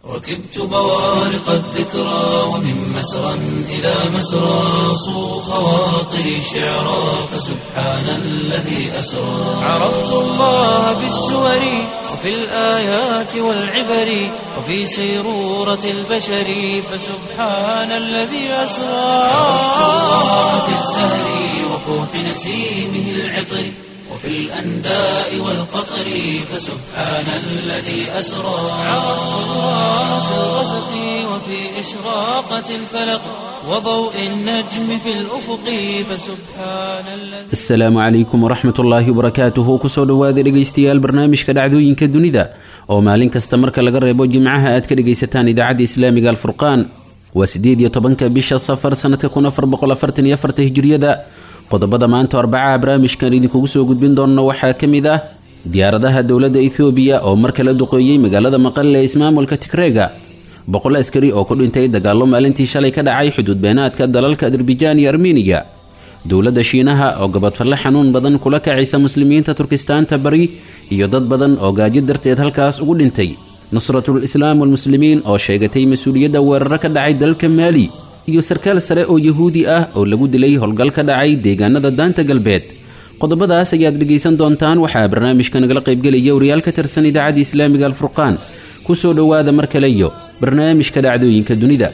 ركبت بوارق الذكرى ومن مسرى إلى مسرى صو خواطري شعرا فسبحان الذي أسرى عرفت الله بالسور وفي الآيات والعبر وفي سيرورة البشر فسبحان الذي أسرى عرفت الله بالزهر وفوح نسيمه العطر وفي الأنداء والقطر فسبحان الذي أسرى عرفت الله في الغسق وفي إشراقة الفلق وضوء النجم في الأفق فسبحان الذي asalaamu calaykum waraxmat ullaahi wabarakaatuhu kusoo dhowaada dhegaystayaal barnaamijka dhacdooyinka dunida oo maalin kasta marka laga reebo jimcaha aad ka dhegaysataan idaacadda islaamiga alfurqaan waa siddeed iyo tobanka bisha safar sannadka kun afar boqol afartan iyo afarta hijiriyada qodobada maanta arbacaha barnaamijkan idinkugu soo gudbin doonno waxaa ka mid ah diyaaradaha dowladda ethoobiya oo mar kale duqeeyey magaalada maqale ee ismaamulka tigreega boqol askari oo ku dhintay dagaallo maalintii shalay ka dhacay xuduud beenaadka dalalka azerbijaan iyo armeniya dowladda shiinaha oo gabadfalle xanuun badan kula kacaysa muslimiinta turkistaanta bari iyo dad badan oo gaajo darteed halkaas ugu dhintay nusratul islaam walmuslimiin oo sheegatay mas-uuliyadda weeraro ka dhacay dalka maali iyo sarkaal sare oo yahuudi ah oo lagu dilay howlgal ka dhacay deegaanada daanta galbeed qodobadaas ayaad dhegaysan doontaan waxaa barnaamijka nagala qaybgelaya wariyaal ka tirsan idaacadda islaamiga alfurqaan kusoo dhowaada mar kale iyo barnaamijka dhacdooyinka dunida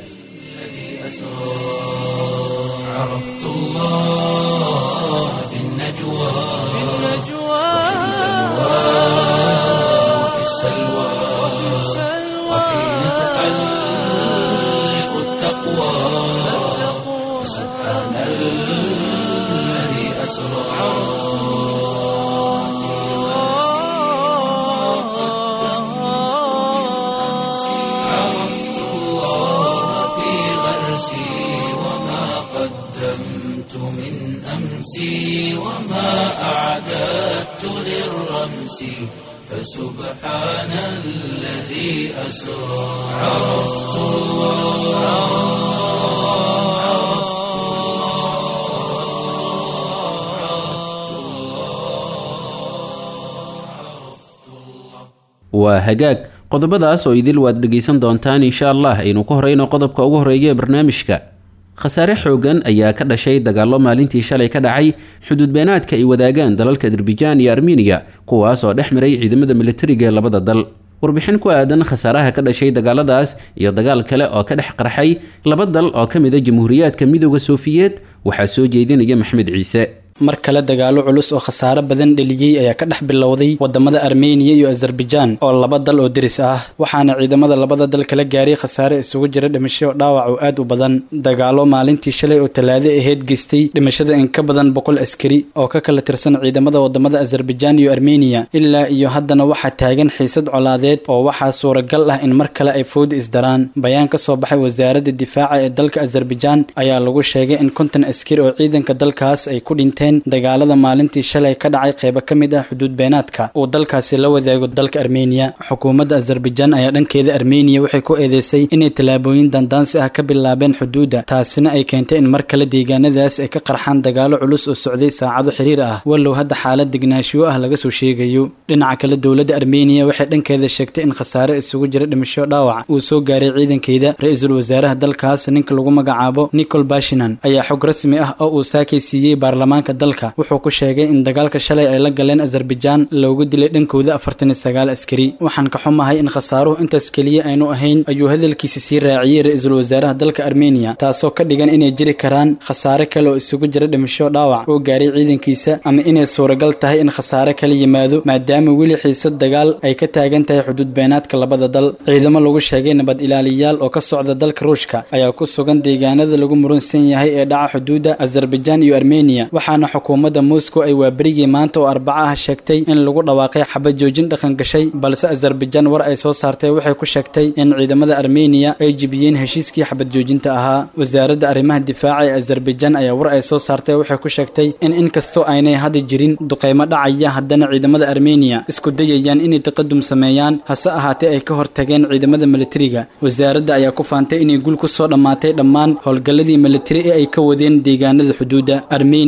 عرفت الله في النجوى وفي السلوى وحين تحلق التقوى سبحان الذي أسرى عرفت الله في غرسي وما قدمت من أمسي وما أعددت للرمس فسبحان الذي أسرى عرفت الله waa hagaag qodobadaas oo idil waad dhegaysan doontaan insha allah aynu ku horeyno qodobka ugu horeeya ee barnaamijka khasaare xoogan ayaa ka dhashay dagaallo maalintii shalay ka dhacay xuduud beenaadka ay wadaagaan dalalka azerbijaan iyo armeniya kuwaas oo dhex maray ciidamada militariga ee labada dal warbixin ku aadan khasaaraha ka dhashay dagaaladaas iyo dagaal kale oo ka dhex qarxay laba dal oo ka mid a jamhuuriyaadka midooda soofiyeed waxaa soo jeedinaya maxmed ciise mar kale dagaalo culus oo khasaare badan dheliyey ayaa ka dhex bilowday wadamada armeniya iyo azerbaijaan oo laba dal oo deris ah waxaana ciidamada labada dal kala gaaray khasaare isugu jira dhimasho dhaawac oo aad u badan dagaalo maalintii shalay oo talaado aheyd geystay dhimashada in ka badan boqol askari oo ka kala tirsan ciidamada wadamada azerbaijaan iyo armeniya ilaa iyo haddana waxaa taagan xiisad colaadeed oo waxaa suuragal ah in mar kale ay fowda isdaraan bayaan ka soo baxay wasaaradda difaaca ee dalka azerbaijaan ayaa lagu sheegay in konton askari oo ciidanka dalkaas ay ku dhinteen dagaalada maalintii shalay ka dhacay qeybo ka mid ah xuduud beenaadka uu dalkaasi la wadaago dalka armeniya xukuumadda azerbaijaan ayaa dhankeeda armeniya waxay ku eedeysay inay tallaabooyin dandaansi ah ka bilaabeen xuduudda taasina ay keentay in mar kale deegaanadaas ay ka qarxaan dagaalo culus oo socday saacado xiriir ah wallow hadda xaalad degnaanshiyo ah laga soo sheegayo dhinaca kale dowladda armeniya waxay dhankeeda sheegtay in khasaare isugu jira dhimasho dhaawac uu soo gaaray ciidankeeda ra-iisul wasaaraha dalkaas ninka lagu magacaabo nicol bashinan ayaa xog rasmi ah oo uu saakay siiyey baarlamaanka dalka wuxuu ku sheegay in dagaalka shalay ay la galeen azerbaijaan loogu dilay dhankooda afartan iyo sagaal askari waxaan ka xumahay in khasaaruhu intaas keliya aynu ahayn ayuu hadalkiisa sii raaciyey ra-iisul wasaaraha dalka armeniya taasoo ka dhigan inay jiri karaan khasaare kale oo isugu jira dhimasho dhaawac oo gaaray ciidankiisa ama inay suuragal tahay in khasaare kala yimaado maadaama weli xiisad dagaal ay ka taagan tahay xuduud beenaadka labada dal ciidamo lagu sheegay nabad ilaaliyaal oo ka socda dalka ruushka ayaa ku sugan deegaanada lagu murunsan yahay ee dhaca xuduudda azerbaijaan iyo armeniya waxaana xukuumadda moscow ay waaberigii maanta oo arbaca ah sheegtay in lagu dhawaaqay xabad joojin dhaqan gashay balse azerbaijaan war ay soo saartay waxay ku sheegtay in ciidamada armeniya ay jibiyeen heshiiskii xabad joojinta ahaa wasaaradda arrimaha difaaca ee azerbaijaan ayaa war ay soo saartay waxay ku sheegtay in inkastoo aynay hadda jirin duqeymo dhacaya haddana ciidamada armeniya isku dayayaan inay taqadum sameeyaan hase ahaatee ay ka hortageen ciidamada militariga wasaaradda ayaa ku faantay inay gul ku soo dhammaatay dhammaan howlgalladii militari ee ay ka wadeen deegaanada xuduudda armeniya iyo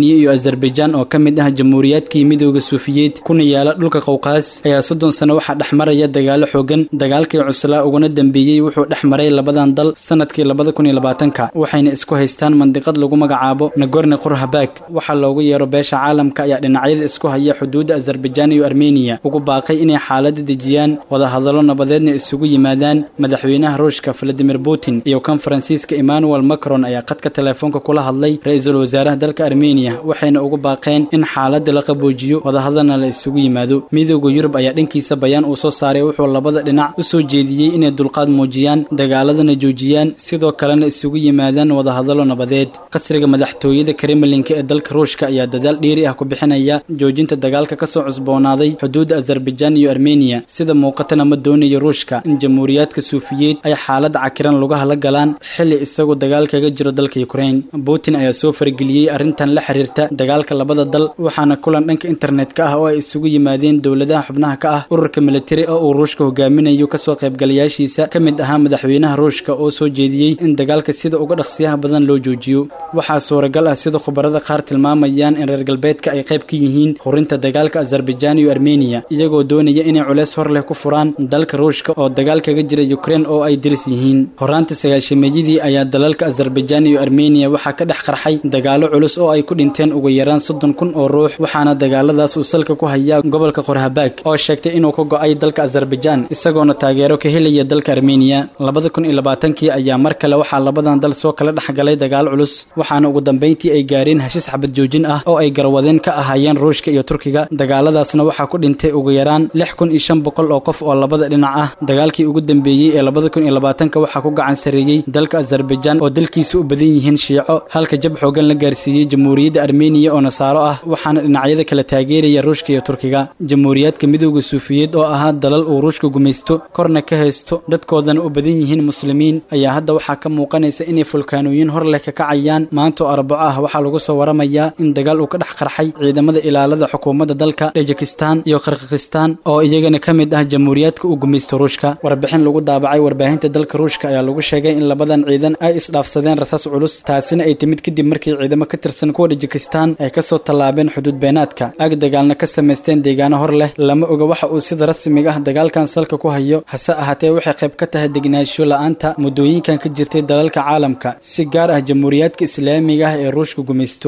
azarbajaan oo ka mid ah jamhuuriyaadkii midooda suufiyeed kuna yaala dhulka qowqaas ayaa soddon sano waxaa dhex maraya dagaalo xoogan dagaalkii cuslaa uguna dambeeyey wuxuu dhex maray labadan dal sanadkii labada kun iyo labaatanka waxayna isku haystaan mandiqad lagu magacaabo nagorni qurhabag waxaa loogu yeero beesha caalamka ayaa dhinacyada isku haya xuduudda azarbajaan iyo armeniya ugu baaqay inay xaalada dejiyaan wadahadallo nabadeedna isugu yimaadaan madaxweynaha ruushka valadimir putin iyo kan faransiiska emmanuel macron ayaa qadka teleefoonka kula hadlay ra-iisul wasaaraha dalka armeniya waxayna ugu baaqeen in xaalada la qaboojiyo wadahadalna la isugu yimaado midooda yurub ayaa dhankiisa bayaan uu soo saaray wuxuu labada dhinac u soo jeediyey inay dulqaad muujiyaan dagaaladana joojiyaan sidoo kalena isugu yimaadaan wadahadallo nabadeed qasriga madaxtooyada kremlinka ee dalka ruushka ayaa dadaal dheeri ah ku bixinaya joojinta dagaalka kasoo cusboonaaday xuduudda azarbajaan iyo armeniya sida muuqatana ma doonayo ruushka in jamhuuriyaadka suufiyeed ay xaalada cakiran lugaha la galaan xili isagoo dagaal kaga jiro dalka ukrain putin ayaa soo fargeliyey arrintan la xiriirta dagaalka labada dal waxaana kulan dhanka internetka ah oo ay isugu yimaadeen dowladaha xubnaha ka ah ururka militari oo uu ruushka hogaaminayo kasoo qaybgalayaashiisa ka mid ahaa madaxweynaha ruushka oo soo jeediyey in dagaalka sida uga dhaqsiyaha badan loo joojiyo waxaa suuragal ah sida khubarada qaar tilmaamayaan in reer galbeedka ay qayb ka yihiin hurinta dagaalka azarbajaan iyo armeniya iyagoo doonaya inay culeys hor leh ku furaan dalka ruushka oo dagaal kaga jira ukrain oo ay diris yihiin horaanta sagaashameeyadii ayaa dalalka azarbajaan iyo armeniya waxaa ka dhex qarxay dagaalo culus oo ay ku dhinteen ugu yaraan soddon kun oo ruux waxaana dagaaladaas uu salka ku hayaa gobolka qorhabaag oo sheegtay inuu ka go-ay dalka azarbajaan isagoona taageero ka helaya dalka armeniya labada kun iyo labaatankii ayaa mar kale waxaa labadan dal soo kala dhexgalay dagaal culus waxaana ugu dambeyntii ay gaareen heshiis xabad joojin ah oo ay garwadeen ka ahaayeen ruushka iyo turkiga dagaaladaasna waxaa ku dhintay ugu yaraan lix kun iyo shan boqol oo qof oo labada dhinac ah dagaalkii ugu dambeeyey ee labada kun iyo labaatanka waxaa ku gacan sareeyey dalka azarbajaan oo dalkiisa u badan yihiin shiico halka jab xoogan la gaarsiiyey jamhuuriyadda armeniya oo nasaaro ah waxaana dhinacyada kala taageeraya ruushka iyo turkiga jamhuuriyaadka midooda suufiyeed oo ahaa dalal uu ruushka gumaysto korna ka haysto dadkoodana u badan yihiin muslimiin ayaa hadda waxaa ka muuqanaysa inay fulkaanooyin hor leh ka kacayaan maanta oo arbaco ah waxaa lagu soo waramayaa in dagaal uu ka dhex qarxay ciidamada ilaalada xukuumadda dalka tajikistan iyo kirgikistan oo iyagana ka mid ah jamhuuriyaadka uu gumaysto ruushka warbixin lagu daabacay warbaahinta dalka ruushka ayaa lagu sheegay in labadan ciidan ay isdhaafsadeen rasaas culus taasina ay timid kadib markii ciidamo ka tirsan kuwa tajikistan ay kasoo tallaabeen xuduud beenaadka ag dagaalna ka samaysteen deegaano hor leh lama oga waxa uu sida rasmiga ah dagaalkan salka ku hayo hase ahaatee waxay qayb ka tahay degnaansho la-aanta muddooyinkan ka jirtay dalalka caalamka si gaar ah jamhuuriyaadka islaamiga ah ee ruushka gumaysto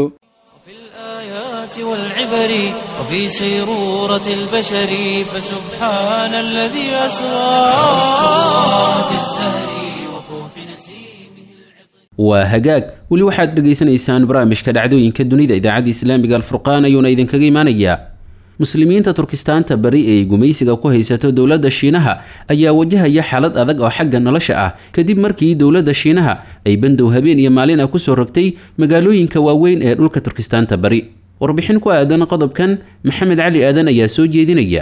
والعبر وفي سيرورة البشر فسبحان الذي أسرى في الزهر وفوح نسيمه waa hagaag weli waxaad dhegaysanaysaan barnaamijka dhacdooyinka dunida idaacadda islaamiga alfurqaan ayuuna idinkaga imanayaa muslimiinta turkistaanta bari ee gumaysiga ku haysato dowladda shiinaha ayaa wajahaya xaalad adag oo xagga nolosha ah kadib markii dowladda shiinaha ay bandow habeen iyo maalin ah kusoo rogtay magaalooyinka waaweyn ee dhulka turkistaanta bari warbixin ku aadan qodobkan maxamed cali aadan ayaa soo jeedinaya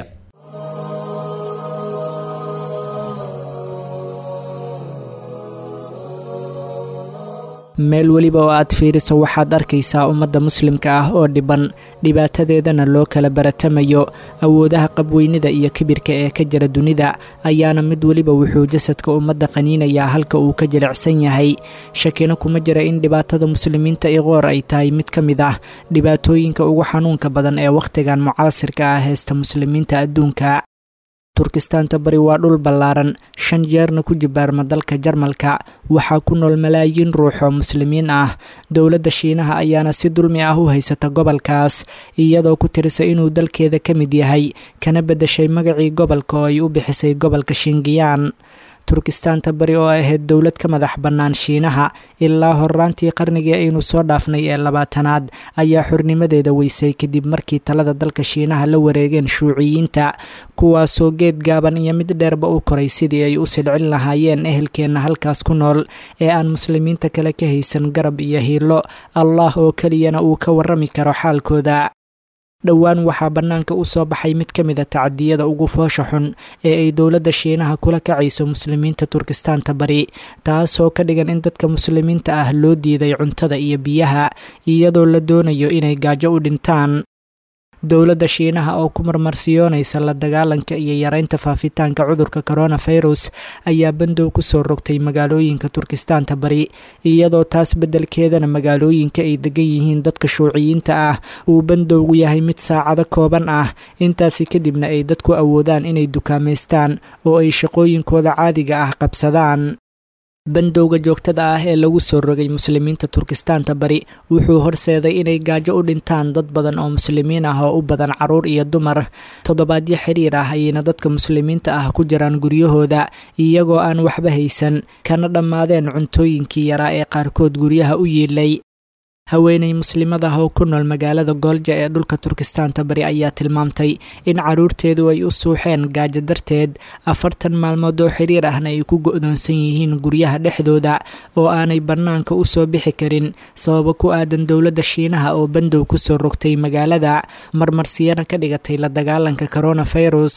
meel weliba oo aad fiiriso waxaad arkaysaa ummadda muslimka ah oo dhiban dhibaatadeedana loo kala baratamayo awoodaha qabweynida iyo kibirka ee ka jira dunida ayaana mid weliba wuxuu jasadka ummadda qaniinayaa halka uu ka jilicsan yahay shakina kuma jira in dhibaatada muslimiinta iqoor ay tahay mid ka mid ah dhibaatooyinka ugu xanuunka badan ee wakhtigan mucaasirka ah heesta muslimiinta adduunka turkistaanta bari waa dhul ballaaran shan jeerna ku jibaarma dalka jarmalka waxaa ku nool malaayiin ruux oo muslimiin ah dowladda shiinaha ayaana si dulmi ah u haysata gobolkaas iyadoo ku tirisa inuu dalkeeda ka mid yahay kana beddeshay magacii gobolka oo ay u bixisay gobolka shingiyaan turkistaanta bari oo ahayd dowlad ka madax bannaan shiinaha ilaa horraantii qarnigii aynu soo dhaafnay ee labaatanaad ayaa xurnimadeeda weysay kadib markii talada dalka shiinaha la wareegeen shuuciyiinta kuwaasoo geed gaaban iyo mid dheerba u koray sidii ay u silcin lahaayeen ehelkeenna halkaas ku nool ee aan muslimiinta kale ka haysan garab iyo hiilo allah oo keliyana uu ka warrami karo xaalkooda dhowaan waxaa bannaanka u soo baxay mid ka mid a tacadiyada ugu foosha xun ee ay dowladda shiinaha kula kacayso muslimiinta turkistaanta bari taasoo ka dhigan in dadka muslimiinta ah loo diiday cuntada iyo biyaha iyadoo la doonayo inay gaajo u dhintaan dowladda shiinaha oo ku marmarsiyoonaysa la dagaalanka iyo yareynta faafitaanka cudurka coronavirus ayaa bandow kusoo rogtay magaalooyinka turkistaanta bari iyadoo taas beddelkeedana magaalooyinka ay degan yihiin dadka shuuciyiinta ah uu bandowgu yahay mid saacado kooban ah intaasi kadibna ay dadku awoodaan inay dukaamaystaan oo ay shaqooyinkooda caadiga ah qabsadaan bandowga joogtada ah ee lagu soo rogay muslimiinta turkistaanta bari wuxuu horseeday inay gaajo u dhintaan dad badan oo muslimiin ah oo u badan caruur iyo dumar toddobaadyo xiriir ah ayayna dadka muslimiinta ah ku jiraan guryahooda iyagoo aan waxba haysan kana dhammaadeen cuntooyinkii yaraa ee qaarkood guryaha u yiilay haweeney muslimada oo ku nool magaalada goolja ee dhulka turkistaanta bari ayaa tilmaamtay in caruurteedu ay u suuxeen gaajo darteed afartan maalmood oo xiriir ahna ay ku go-doonsan yihiin guryaha dhexdooda oo aanay bannaanka u soo bixi karin sababo ku aadan dowladda shiinaha oo bandow kusoo rogtay magaalada marmarsiyana ka dhigatay la dagaalanka coronavirus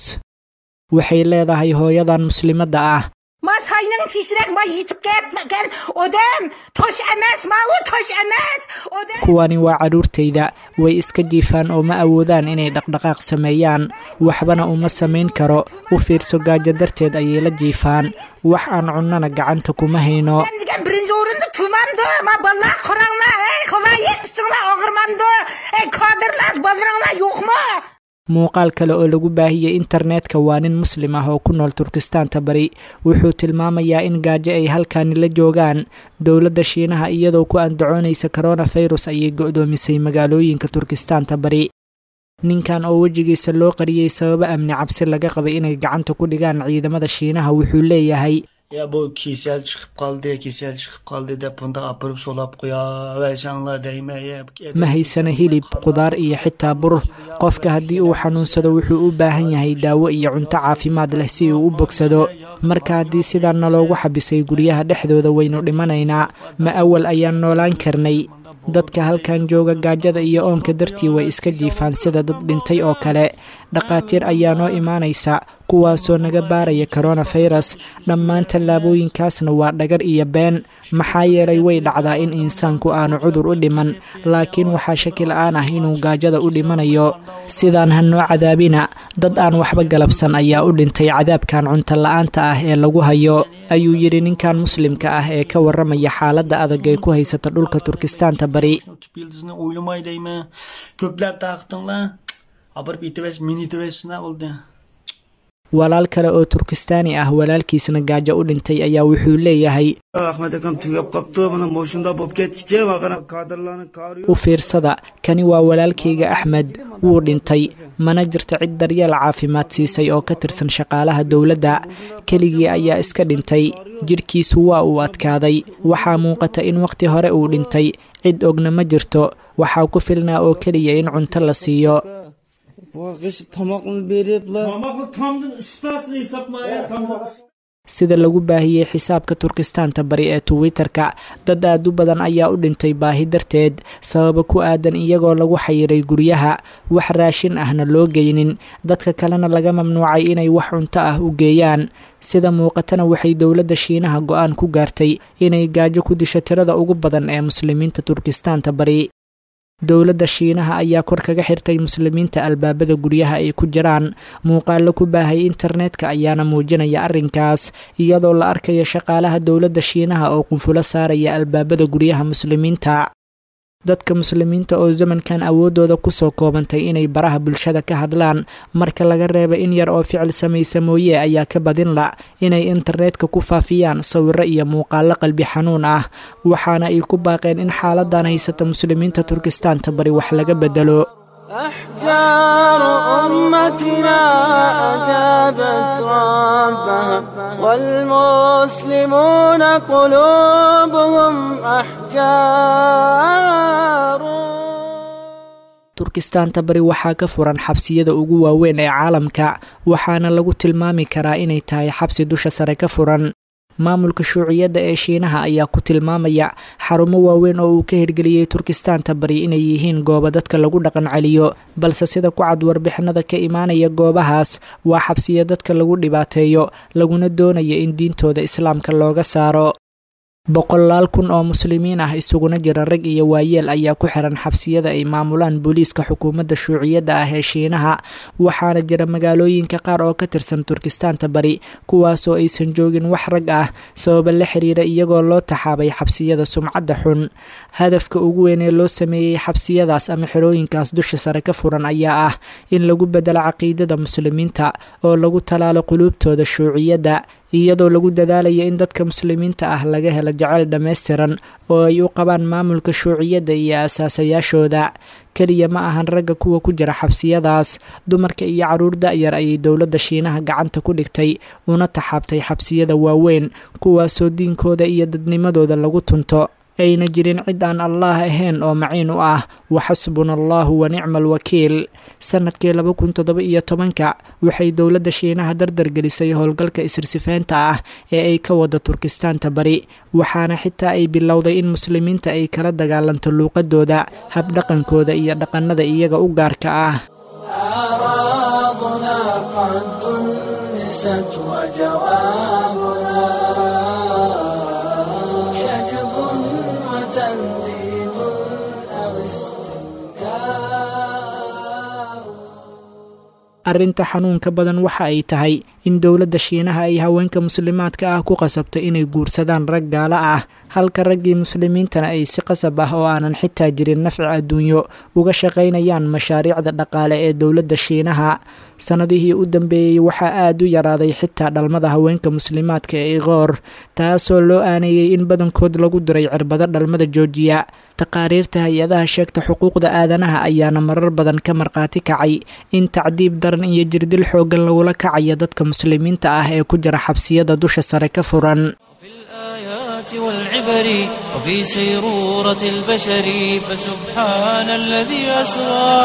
waxay leedahay hooyadan muslimadda ah ما ساينن تیشرک ما ییتب گپ مگر اودم توش امس ما و توش امس اودم kuwani waa caruurtayda way iska jiifaan oo ma awoodaan inay dhaqdhaqaaq sameeyaan waxbana uma samayn karo u fiirso gaajo darteed ayay la jiifaan wax aan cunnana gacanta kuma hayno Ben digen birinci orunda tumandı ma balla koranla ey kola yetiştiğine ağırmandı ey kadırlas balırınla yok mu? muuqaal kale oo lagu baahiyey internetka waa nin muslim ah oo ku nool turkistaanta bari wuxuu tilmaamayaa in gaajo ay halkaani la joogaan dowladda shiinaha iyadoo ku andacoonaysa coronavirus ayay go-doomisay magaalooyinka turkistaanta bari ninkan oo wejigiisa loo qariyey sababo amni cabsi laga qabay inay gacanta ku dhigaan ciidamada shiinaha wuxuu leeyahay Ya bu kesel çıkıp kaldı, kesel çıkıp kaldı da bunda apırıp solap koya ve canla değmeye. ma haysana hilib qudaar iyo xitaa bur qofka haddii uu xanuunsado wuxuu u baahan yahay daawo iyo cunto caafimaad leh si uu u bogsado marka haddii sidaana loogu xabisay guryaha dhexdooda waynu dhimanaynaa ma awal ayaan noolaan karnay dadka halkan jooga gaajada iyo oonka dartii way iska jiifaan sida dad dhintay oo kale dhaqaatiir ayaa noo imaanaysa kuwaasoo naga baaraya coronavirus dhammaan tallaabooyinkaasna waa dhagar iyo been maxaa yeelay way dhacdaa in insaanku aanu cudur u dhiman laakiin waxaa shaki la-aan ah inuu gaajada u dhimanayo sidaan ha noo cadaabina dad aan waxba galabsan ayaa u dhintay cadaabkan cunto la-aanta ah ee lagu hayo ayuu yidhi ninkan muslimka ah ee ka waramaya xaaladda adag ee ku haysata dhulka turkistaanta bari Tüp yıldızını uylamay değme. Kökler taktın lan. Apırıp itives mini itives ne oldu? walaal kale oo turkistaani ah walaalkiisna gaajo u dhintay ayaa wuxuu leeyahay Ahmet Akam tüyap kaptı bana boşunda bop geçici bakana kadırlarını karıyor. u fiirsada kani waa walaalkayga axmed wuu dhintay mana jirto cid daryeel caafimaad siisay oo ka tirsan shaqaalaha dowladda keligii ayaa iska dhintay jidhkiisu waa uu adkaaday waxaa muuqata in wakhti hore uu dhintay cid ogna ma jirto waxaa ku filnaa oo keliya in cunto la siiyo Bu kış tamakını verip la. sida lagu baahiyey xisaabka turkistaanta bari ee twitter-ka dad aad u badan ayaa u dhintay baahi darteed sababa ku aadan iyagoo lagu xayiray guryaha wax raashin ahna loo geynin dadka kalena laga mamnuucay inay wax cunto ah u geeyaan sida muuqatana waxay dowladda shiinaha go-aan ku gaartay inay gaajo ku disho tirada ugu badan ee muslimiinta turkistaanta bari dowladda shiinaha ayaa kor kaga xirtay muslimiinta albaabada guryaha ay ku jiraan muuqaalo ku baahay internetka ayaana muujinaya arrinkaas iyadoo la arkaya shaqaalaha dowladda shiinaha oo qunfulo saaraya albaabada guryaha muslimiinta dadka muslimiinta oo zamankan awooddooda kusoo koobantay inay baraha bulshada ka hadlaan marka laga reeba in yar oo ficil samaysa mooye ayaa ka badin la inay internetka ku faafiyaan sawiro iyo muuqaalo qalbi xanuun ah waxaana ay ku baaqeen in xaaladan haysata muslimiinta turkistaanta bari wax laga bedelo أحجار أمتنا أجابت ربها والمسلمون قلوبهم أحجار turkistaanta bari waxaa ka furan xabsiyada ugu waaweyn ee caalamka waxaana lagu tilmaami karaa inay tahay xabsi dusha sare ka furan maamulka shuuciyadda ee shiinaha ayaa ku tilmaamaya xarumo waaweyn oo uu ka hirgeliyey turkistaanta bari inay yihiin goobo dadka lagu dhaqan celiyo balse sida ku cad warbixinada ka imaanaya goobahaas waa xabsiya dadka lagu dhibaateeyo laguna doonayo in diintooda islaamka looga saaro boqolaal kun oo muslimiin ah isuguna jira rag iyo waayeel ayaa ku xiran xabsiyada ay maamulaan booliiska xukuumadda shuuciyadda ah ee shiinaha waxaana jira magaalooyinka qaar oo ka tirsan turkistaanta bari kuwaasoo aysan joogin wax rag ah sababa la xiriira iyagoo loo taxaabay xabsiyada sumcadda xun hadafka ugu weyn ee loo sameeyey xabsiyadaas ama xerooyinkaas dusha sare ka furan ayaa ah in lagu bedelo caqiidada muslimiinta oo lagu talaalo quluubtooda shuuciyadda iyadoo lagu dadaalaya in dadka muslimiinta ah laga helo jaceyl dhammaystiran oo ay u qabaan maamulka shuuciyadda iyo asaasayaashooda keliya ma ahan ragga kuwa ku jira xabsiyadaas dumarka iyo caruur da-yar ayay dowladda shiinaha gacanta ku dhigtay una taxaabtay xabsiyada waaweyn kuwaasoo diinkooda iyo dadnimadooda lagu tunto ayna jirin cid aan allaah ahayn oo maciin u ah waxasbuna allahu wa nicma alwakiil sanadkii laba kun toddoba iyo tobanka waxay dowladda shiinaha dardargelisay howlgalka isirsifaynta ah ee ay ka wada turkistaanta bari waxaana xitaa ay bilowday in muslimiinta ay kala dagaalanto luuqadooda habdhaqankooda iyo dhaqannada iyaga u gaarka ah أعراضنا قد دنست وجوابنا شجب وتنديد أو استنكار arrinta xanuunka badan waxa ay tahay in dowladda shiinaha ay haweenka muslimaadka ah ku qasabto inay guursadaan rag gaalo ah halka raggii muslimiintana ay si qasab ah oo aanan xitaa jirin nafci adduunyo uga shaqaynayaan mashaariicda dhaqaale ee dowladda shiinaha sannadihii u dambeeyey waxaa aada u yaraaday xitaa dhalmada haweenka muslimaadka ee iqoor taasoo loo aaneeyey in badankood lagu diray cirbado dhalmada joojiya taqaariirta hay-adaha sheegta xuquuqda aadanaha ayaana marar badan ka markhaati kacay in tacdiib daran iyo jirdil xooggan lagula kacayo dadka muslimiinta ah ee ku jira xabsiyada dusha sare ka furan في الآيات والعبر وفي سيرورة البشر فسبحان الذي أسرى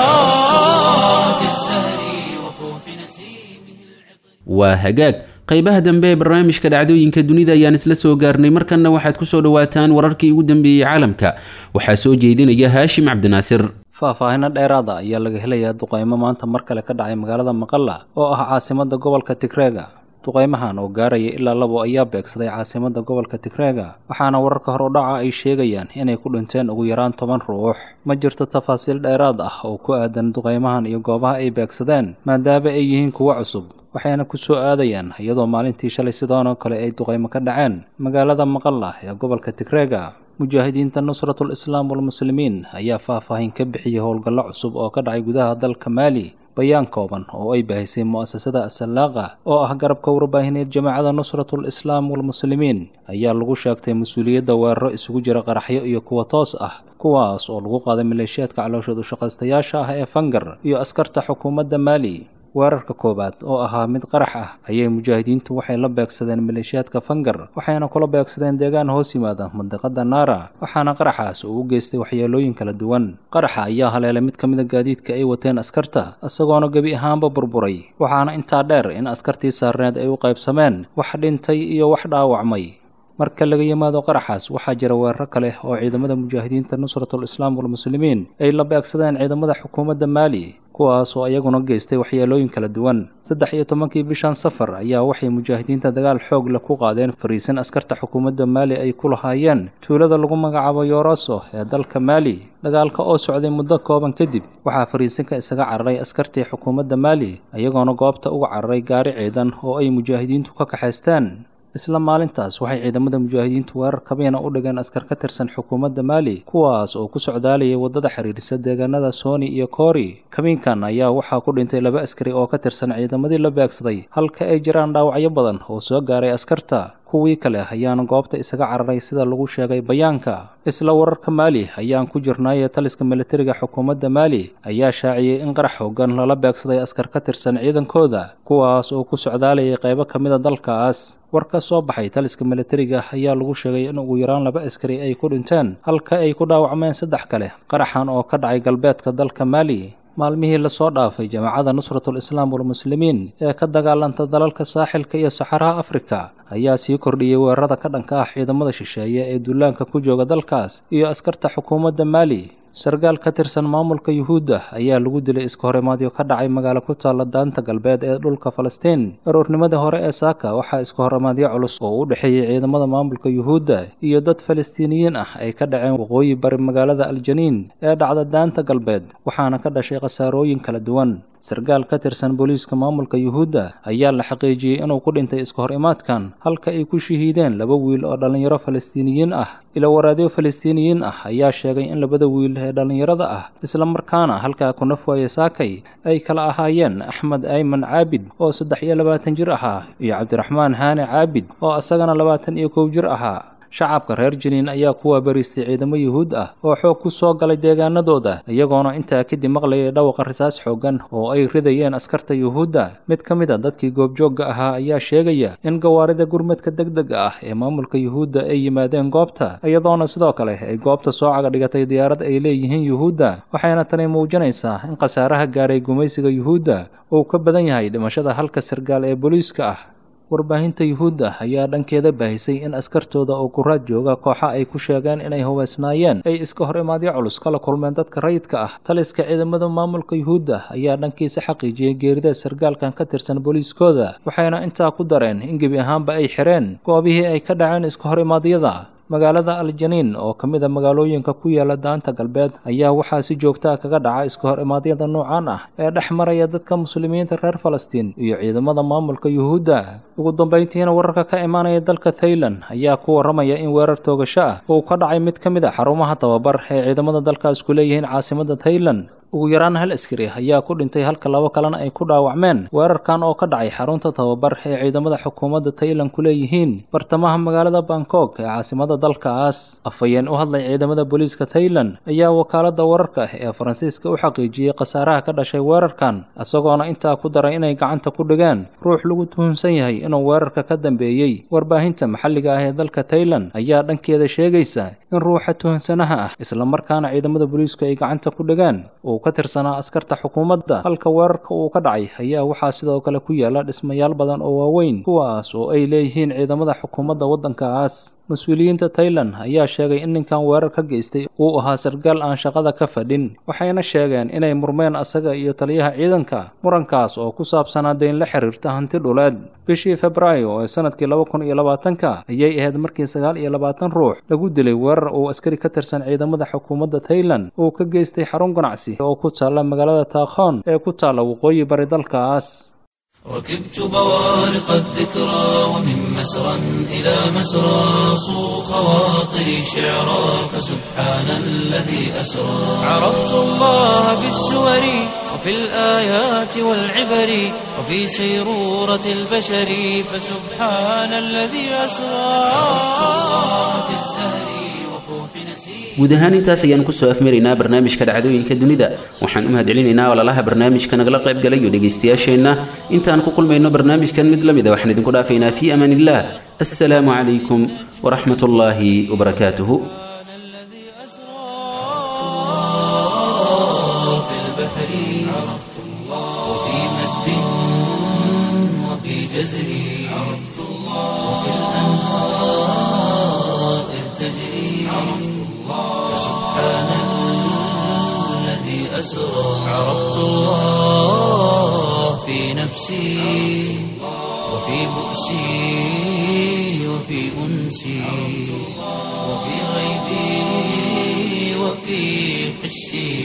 في الزهر وفوح نسيمه waa hagaag qaybaha dambe ee barnaamijka dhacdooyinka dunida ayaan isla soo gaarnay markanna waxaad ku soo dhowaataan wararkii ugu dambeeyey caalamka waxaa soo jeedinaya haashim cabdinaasir faahfaahinno dheeraada ayaa laga helayaa duqaymo maanta mar kale ka dhacay magaalada maqalla oo ah caasimadda gobolka tigreega duqaymahan oo gaaraya ilaa labo ayaa beegsaday caasimadda gobolka tigreega waxaana wararka hor u dhaca ay sheegayaan inay ku dhinteen ugu yaraan toban ruux ma jirto tafaasiil dheeraad ah oo ku aadan duqaymahan iyo goobaha ay beegsadeen maadaama ay yihiin kuwo cusub waxayna ku soo aadayaan iyadoo maalintii shalay sidoonoo kale ay duqaymo ka dhaceen magaalada maqalla ee gobolka tigreega mujaahidiinta nusratul islaam walmuslimiin ayaa faahfaahin ka bixiyey howlgallo cusub oo ka dhacay gudaha dalka maali bayaan kooban oo ay bahisay mu'asasada asalaaqa oo ah garabka warbaahineed jamaacada nusratul islaam walmuslimiin ayaa lagu sheegtay mas-uuliyadda weeraro isugu jira qaraxyo iyo kuwa toos ah kuwaas oo lagu qaaday maleeshiyaadka calooshood ushaqaystayaasha ah ee fangar iyo askarta xukuumadda maali weerarka koowaad oo ahaa mid qarax ah ayay mujaahidiintu waxay la beegsadeen maleeshiyaadka fangar waxayna kula beegsadeen deegaan hoos yimaada mandiqada naara waxaana qaraxaas uu u geystay waxyeelooyin kala duwan qaraxa ayaa haleelay mid ka mida gaadiidka ay wateen askarta isagoona gebi ahaanba burburay waxaana intaa dheer in askartii saarneed ay u qaybsameen wax dhintay iyo wax dhaawacmay marka laga yimaado qaraxaas waxaa jira weeraro kale oo ciidamada mujaahidiinta nusratul islaam walmuslimiin ay la beegsadeen ciidamada xukuumadda maali kuwaas oo iyaguna geystay waxyeelooyin kala duwan saddex iyo tobankii bishan safar ayaa waxay mujaahidiinta dagaal xoog leh ku qaadeen fariisan askarta xukuumadda maali ay ku lahaayeen tuulada lagu magacaabo yoroso ee dalka maali dagaalka oo socday muddo kooban kadib waxaa fariisanka isaga cararay askartii xukuumadda maali iyagoona goobta uga cararay gaari ciidan oo ay mujaahidiintu ka kaxaysteen isla maalintaas waxay ciidamada mujaahidiintu weerar kabiina u dhigeen askar ka tirsan xukuumadda maali kuwaas oo ku socdaalayay waddada xiriirisa deegaanada sooni iyo koori kabiinkan ayaa waxaa ku dhintay laba askari oo ka tirsan ciidamadii la beegsaday halka ay jiraan dhaawacyo badan oo soo gaaray askarta kuwii kale ayaana goobta isaga cararay sida lagu sheegay bayaanka isla wararka maali ayaan ku jirnaaye taliska militariga xukuumadda maali ayaa shaaciyey in qarax hoogan lala beegsaday askar ka tirsan ciidankooda kuwaas oo ku socdaalayay qaybo ka mid a dalkaas war ka soo baxay taliska militariga ayaa lagu sheegay in ugu yaraan laba askari ay ku dhinteen halka ay ku dhaawacmeen saddex kale qaraxan oo ka dhacay galbeedka dalka maali maalmihii lasoo dhaafay jamaacada nusratul islaam walmuslimiin ee ka dagaalanta dalalka saaxilka iyo saxaraha afrika ayaa sii kordhiyey weerarada ka dhanka ah ciidamada shisheeye ee duulaanka ku jooga dalkaas iyo askarta xukuumadda maali sargaal ka tirsan maamulka yuhuudda ayaa lagu dilay iska horimaadyo ka dhacay magaalo ku taalla daanta galbeed ee dhulka falastiin aroornimadii hore ee saaka waxaa iska horimaadyo culus oo u dhexeeyey ciidamada maamulka yuhuudda iyo dad falastiiniyiin ah ay ka dhaceen waqooyi bari magaalada aljaniin ee dhacda daanta galbeed waxaana ka dhashay khasaarooyin kala duwan sargaal ka tirsan booliiska maamulka yuhuudda ayaa la xaqiijiyey inuu ku dhintay iska hor imaadkan halka ay ku shahiideen laba wiil oo dhallinyaro falastiiniyiin ah ila waraadyo falastiiniyiin ah ayaa sheegay in labada wiil ee dhallinyarada ah islamarkaana halkaa ku naf waaye saakay ay kala ahaayeen axmed ayman caabid oo saddex iyo labaatan jir ahaa iyo cabdiraxmaan haane caabid oo isagana labaatan iyo kow jir ahaa shacabka reer jiniin ayaa ku waabariistay ciidamo yuhuud ah oo xoog ku soo galay deegaanadooda iyagoona intaa kadib maqlayay dhawaqa risaas xooggan oo ay ridayeen askarta yuhuudda mid ka mid a dadkii goobjoogga ahaa ayaa sheegaya in gawaarida gurmadka degdega ah ee maamulka yuhuudda ay yimaadeen goobta iyadoona sidoo kale ay goobta soo caga dhigatay diyaarad ay leeyihiin yuhuudda waxayna tani muujinaysaa in khasaaraha gaaray gumaysiga yuhuudda uu ka badan yahay dhimashada halka sargaal ee booliiska ah warbaahinta yuhuudda ayaa dhankeeda baahisay in askartooda oo kuraad jooga kooxa ay ku sheegeen inay hubaysnaayeen ay iska hor imaadyo culus kala kulmeen dadka rayidka ah taliska ciidamada maamulka yuhuudda ayaa dhankiisa xaqiijiyey geerida sargaalkan ka tirsan booliiskooda waxayna intaa ku dareen in gebi ahaanba ay xireen goobihii ay ka dhaceen iska hor imaadyada magaalada aljaniin oo ka mid a magaalooyinka ku yaala daanta galbeed ayaa waxaa si joogtaa kaga dhaca iska hor imaadyada noocan ah ee dhex maraya dadka muslimiinta reer falastiin iyo ciidamada maamulka yuhuudda ugu dambayntiina wararka ka imaanaya dalka thailand ayaa ku warramaya in weerar toogasho ah uu ka dhacay mid ka mid a xarumaha tababar ee ciidamada dalkaas ku leeyihiin caasimada thailand ugu yaraan hal askari ayaa ku dhintay halka labo kalena ay ku dhaawacmeen weerarkan oo ka dhacay xarunta tababar ee ciidamada xukuumadda tailand ku leeyihiin bartamaha magaalada bangkok ee caasimada dalkaas afhayeen u hadlay ciidamada booliiska thailand ayaa wakaaladda wararka ee faransiiska u xaqiijiyey khasaaraha ka dhashay weerarkan isagoona intaa ku daray inay gacanta ku dhigeen ruux lagu tuhunsan yahay inuu weerarka ka dambeeyey warbaahinta maxalliga ah ee dalka thailand ayaa dhankeeda sheegaysa in ruuxa tuhunsanaha ah islamarkaana ciidamada booliisku ay gacanta ku dhigeen ka tirsanaa askarta xukuumadda halka weerarka uu ka dhacay ayaa waxaa sidoo kale ku yaala dhismayaal badan oo waaweyn kuwaas oo ay leeyihiin ciidamada xukuumadda waddankaas mas-uuliyiinta tailand ayaa sheegay in ninkan weerar ka geystay uu ahaa sargaal aan shaqada ka fadhin waxayna sheegeen inay murmeen asaga iyo taliyaha ciidanka murankaas oo ku saabsanaa dayn la xiriirta hanti dhuleed bishii februaayo ee sanadkii laba kun iyo labaatanka ayay ahayd markii sagaal iyo labaatan ruux lagu dilay weerar uu askari ka tirsan ciidamada xukuumadda tailand uu ka geystay xarun ganacsi oo ku taalla magaalada taakhoon ee ku taalla waqooyi bari dalkaas ركبت بوارق الذكرى ومن مسرى إلى مسرى صو خواطري شعرا فسبحان الذي أسرى عرفت الله في السور وفي الآيات والعبر وفي سيرورة البشر فسبحان الذي أسرى عرفت الله في الزهر وفوح نسير guud ahaan intaas ayaan kusoo afmaraynaa barnaamijka dhacdooyinka dunida waxaan u mahadcelinaynaa walaalaha barnaamijka nagala qayb galay iyo dhegaystayaasheenna intaan ku kulmayno barnaamijkan mid la mid a waxaan idinku dhaafaynaa fii amaan illah assalaamu calaykum waraxmat ullaahi wabarakaatuhu الذي أسرى في البحر عرفت الله وفي مد وفي جزر عرفت الله وفي الأنهار إذ تجري عرفت الله سبحان الذي أسرى عرفت الله في نفسي وفي بؤسي وفي أنسي وفي غيبي وفي حسي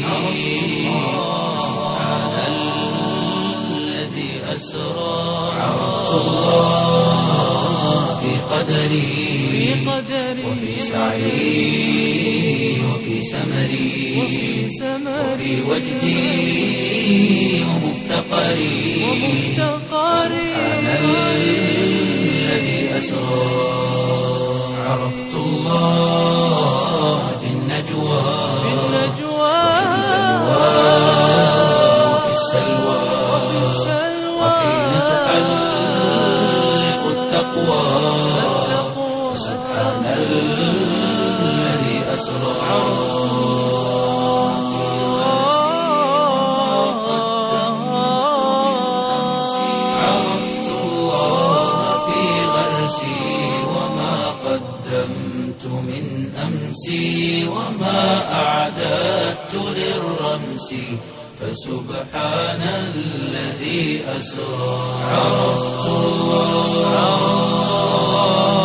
سبحان الذي أسرى عرفت الله في قدري وفي سعي وفي سمري وفي وجدي ومفتقري سبحان الذي أسرى عرفت الله في النجوى وفي السلوى وحين تحلق التقوى سبحان الذي أسرى عرفت الله في غرسي وما قدمت من أمسي وما أعلم أعددت للرمس فسبحان الذي أسرى عرفت الله عرفت الله